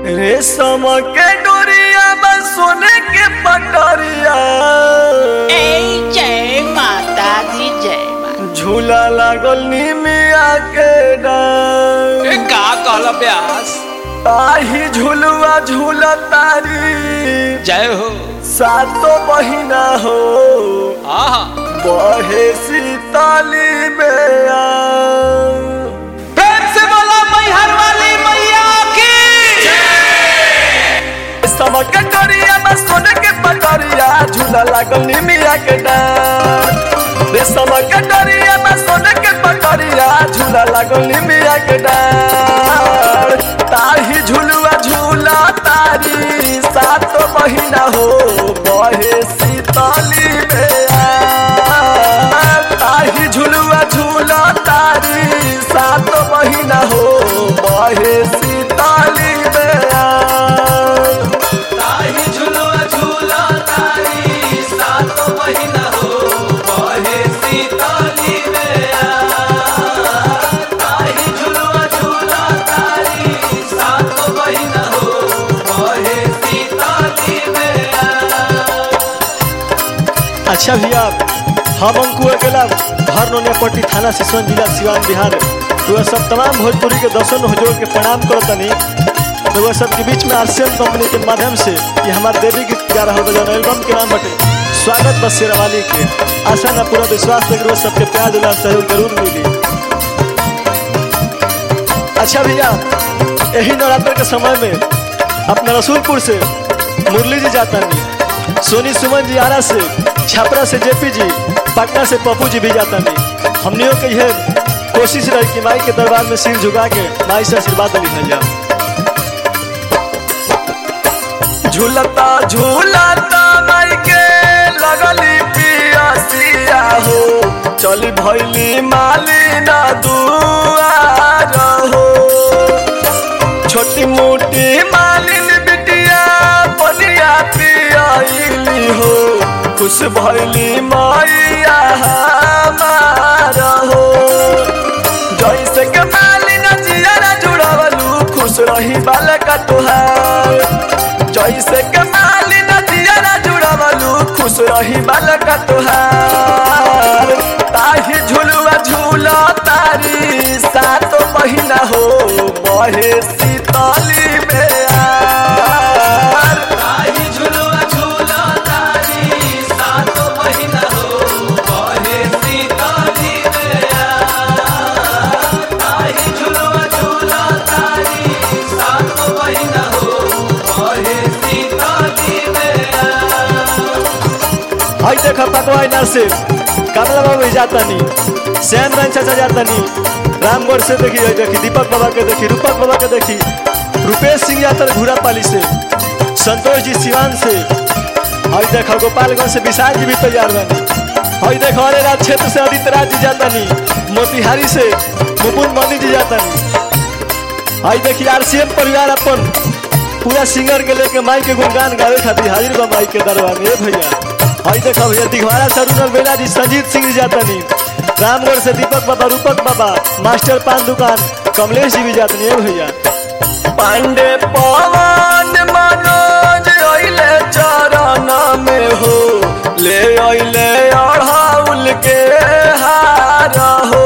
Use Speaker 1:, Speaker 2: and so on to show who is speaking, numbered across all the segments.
Speaker 1: रेशम के डोरिया बस सोने के पटरिया
Speaker 2: ए जय माता दी जय माता
Speaker 1: झूला लागल निमिया के डार
Speaker 3: ए का कहल ब्यास
Speaker 1: आही झुलुआ झूला तारी
Speaker 3: जय हो
Speaker 1: सातो बहिना हो
Speaker 3: आहा
Speaker 1: बहे सीताली में आ
Speaker 3: प्रेम से बोला मैहर वाली मैया की
Speaker 1: समक करिया बस सोने के पटरिया झूला लागल निमिया के डार रे समक करिया बस सोने के पटरिया झूला लागल निमिया के डार ताही झुलुआ झूला तारी सात महीना हो बहे सीतली में आ ताही झुलुआ झूला तारी सात महीना हो बहे सीतली में आ
Speaker 3: ताही झुलुआ झूला तारी सात महीना हो बहे सीताली में ताही झुलुआ झूला तारी सात महीना हो बहे सीताली में
Speaker 4: अच्छा भैया हम अंकु अकेला हर नोनियापट्टी थाना सिसवन जिला सिवान बिहार तो सब तमाम भोजपुरी के दर्शन हजोर के प्रणाम करो तनी तो सबके बीच में आरसीएम कंपनी के माध्यम से ये हमारे देवी गीत गा रहा बजाना एल्बम के नाम बटे स्वागत बस शेरवाली के आशा न पूरा विश्वास देख रोज सबके प्यार दुलार सहयोग जरूर मिली अच्छा भैया यही नवरात्र के समय में अपना रसूलपुर से मुरली जी जाता नहीं सोनी सुमन जी आरा से छपरा से जेपी जी पटना से पप्पू जी भी जाता नहीं हमनियों के यह कोशिश रही कि माई के दरबार में सिर झुका के माई से आशीर्वाद ली जा
Speaker 1: झूलता झूलता माई के लगली पियासिया हो चल भैली माली ना दुआर हो छोटी मोटी मालिन बिटिया बलिया पियाइली हो खुश भैली मैया हमार हो जैसे के मालिन जियारा जुड़ावलू खुश रही बालका तुहार जैसे के मालिन जियारा जुड़ावलू खुश रही बालका तुहार ताही झुलुआ झूला तारी सात महीना हो बहे सीतली में आर।
Speaker 3: ताही झुलुआ झूला तारी सात महीना हो बहे सीताली में ताही झुलुआ झूला तारी सात महीना हो बहे सीताली में
Speaker 4: हई देख पकवाई ना से कमला बाबू भी जाता नहीं श्याम रंग चाचा जाता नहीं रामगढ़ से देखी हई देखी दीपक बाबा के देखी रूपक बाबा के देखी रुपेश सिंह जाता घूरा पाली से संतोष जी सिवान से हई देखो गोपालगंज से विशाल जी भी तैयार बनी हई देखो अरे राज क्षेत्र से आदित्य राज जी जाता नहीं मोतिहारी से मुकुंद मनी जी जाता नहीं हई देखी आरसीएम परिवार अपन पूरा सिंगर के लेके माई के गुणगान गावे खातिर हाजिर बा माई के दरबार में ए भैया हई देखो भैया दिघवारा से अरुणल बेला जी संजीत सिंह जी जाता नहीं रामगढ़ से दीपक बाबा रूपक बाबा मास्टर पान दुकान कमलेश जी भी जाते नहीं ए भैया
Speaker 1: पांडे पवन मनोज अइले चरण में हो ले अइले अढ़ाउल के हार हो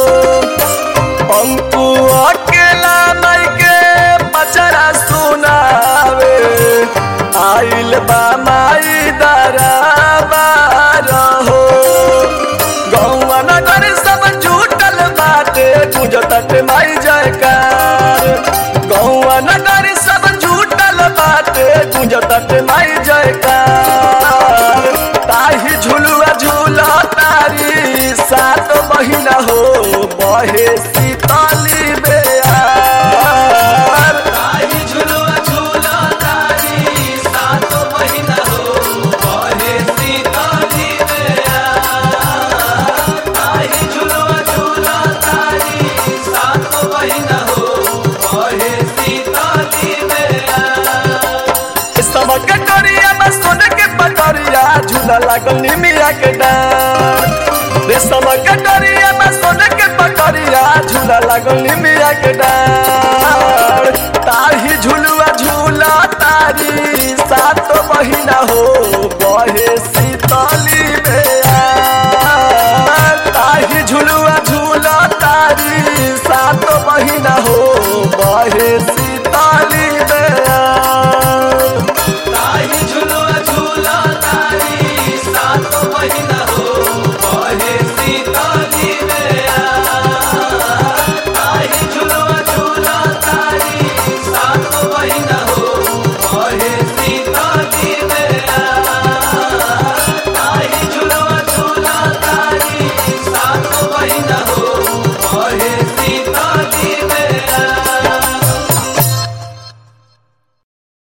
Speaker 1: अंकु अकेला माई के पचरा सुनावे आइल बा माई दरबार हो गौवा नगर सब जुटल बाटे गुजतट माई जयकार गौवा नगर सब जुटल बाटे गुजतट माई जयकार ताही झुलुआ झूला तारी सात महीना हो बहे सीतली बेयार
Speaker 3: ताही झुलुआ झूला तारी सात महीना हो बहे सीताली में ताही झुलुआ झूला तारी सात महीना हो बहे सीताली में
Speaker 1: समक करिया बस सोने के पटरिया झूला लागल निमिया के डार रे समक करिया बस सोने के पटरिया झूला लागल निमिया के डार ताही झुलुआ झूला ताली